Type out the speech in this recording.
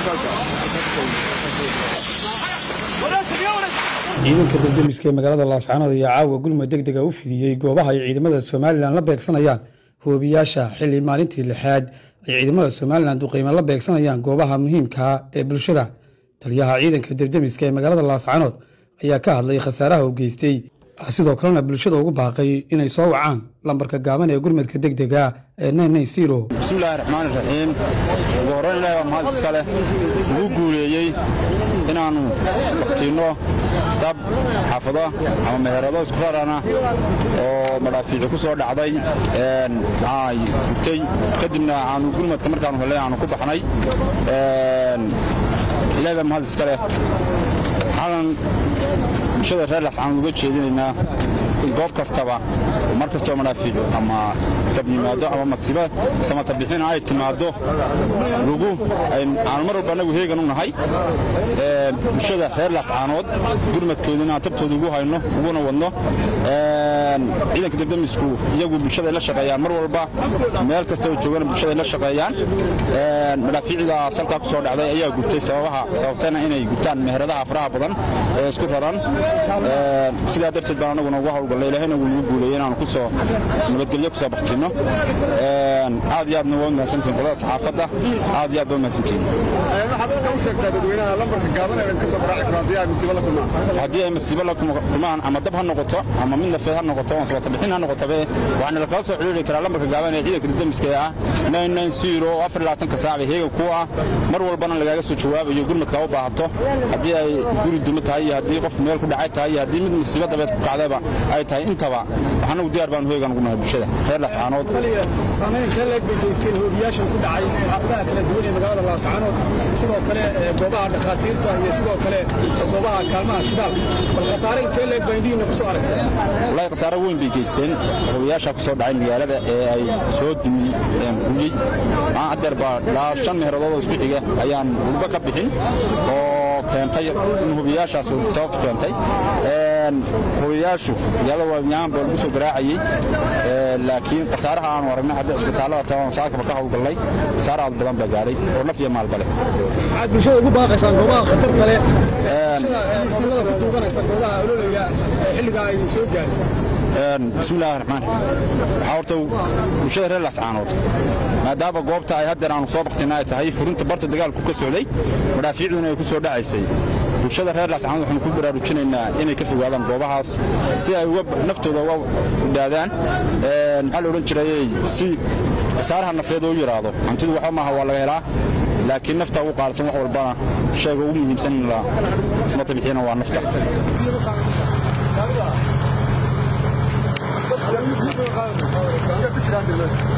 ciidanka daldemiska ee magaalada laascaanood ayaa caawa gulmud deg dega u fidiyey goobaha ay ciidamada somalilan la beegsanayaan hoobiyaasha xili maalintii lixaad ay ciidamada somalilan duqeyme la beegsanayaan goobaha muhiimkaa ee bulshada taliyaha ciidanka daldemiska ee magaalada laascaanood ayaa ka hadlay khasaaraha uu geystay sidoo kalena bulshada ugu baaqay inay soo wacaan lambarka gaaban ee gurmadka deg dega ee bismillaahi raxmaani raxiim ugu horrayn ilaahi waa mahad iska leh ugu guuleeyey inaannu bakhtiinno dab xaafado ama meherado isku rarana oo madhaafiici ku soo dhacday ay gubtay kadibna aanu gurmadka markaanu hellay aanu ku baxnay ilaahi baa mahad iska leh xalan bulshada reer lascaan uga jeedinaynaa in goob kastaba mar kastoo madhaafiicu ama dab yimaado ama masiibo samata bixina ay timaaddo lugu aanu mar walba annagu heegan u nahay bulshada reer laascaanood gurmadkooda inaan tabtooda ugu hayno uguna wadno ciidanka debdemisku iyagu bulshada ay la shaqeeyaan mar walba meel kasta oo joogana bulshada ay la shaqeeyaan madhaafiicda salkaa ku soo dhacday ayaa gubtay sababaha sababtana inay gubtaan meheradaha faraha badan ee isku raran sidaa darteed baan anaguna ugu hawlgallay ilaahayna wuu nagu guuleeyey inaanu kusoo nabadgelyo kusoo baktinno aad iyo aadna waa mahadsantihin qolada saxaafadda aad iyo aad baa mahadsantihin haddii ay masiibo la kulmaan ama dab ha noqoto ama mid nafeed ha noqoto ama sabata bixin ha noqotabe waxaana lakala soo xidhiiri karaa lambarka gaaban ee ciidanka didamiska ee ah oo afar labaatanka saac bay heegan ku ah mar walbana lagaaga soo jawaabayo gurmadka u baahato haddii ay guri duma tahay iyo haddii qof meel ku dhacay tahay iyo haddii mid musiibo dabeed ku kacdayba ay tahay intaba waxaanagu diyaar baanu heegan ugu nahay bulshada reer laascaanood saamaynta leeg bay geysteen hoobiyaashan ku dhacay xaafadaha kala duwan ee magaalada laascaanood sidoo kale goobaha dhakhaatiirta iyo sidoo kale goobaha kaalmaha shidaalka bal khasaare intee leeg baa indhihiina ku soo aragtay wallaahi khasaare weyn bay geysteen hoobiyaasha ku soo dhacay magaalada ee ay soo dumi guyey maa adeer baa ilaa shan meheradood oo isku xiga ayaan gurba ka bixin oo keentay in hubiyaashaas sababtu keentay hubiyaashu magaalada waamiyaan baa lagu soo garaacayey laakiin khasaaraha aanu aragnay haddii cisbitaallada taban saakaba ka hawlgallay khasaare aad badan baa gaadhay oo naf iyo maalba leh waxaad bulshada ugu baaqaysaan goobaha khatarta leh bulshada ku duuganaysa goobaha ololaya xilligaa ay soo gaarin bismillahi raxmaan waxaa horta bulshada reer laascaanood maadaama goobta ay haddeer aanu soo baktina ay tahay furinta barta dagaalku ka socday madhaafiicduna ay ku soo dhacaysay bulshada reer laascaanood waxaanu ku baraarujinaynaa inay ka fogaadaan goobahaas si ay naftooda uga dhaadaan maxaa la odhan jirayey si khasaaraha nafeed oo yidhaahdo hantidu waxba maaha waa laga helaa laakiin nafta ugu qaalisan wax walbana shayga ugu muhiimsan in la ismata bixiyana waa nafta Thank you.